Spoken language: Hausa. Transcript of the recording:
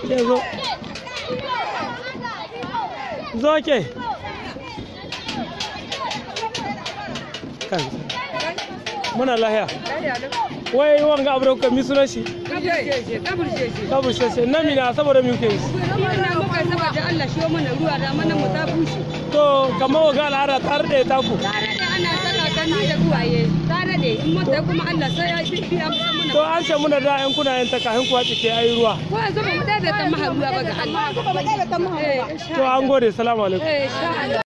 ke zo zo ke kan muna lahiya wai wanga abu da kuka mi sunan shi kabur sheshe na mina saboda mi kuke yi to kamar waga al'ada ta rade ta ku to an ce muna da yan kuna yan takahin kuwa cike ayi ruwa to an gode salamu alaikum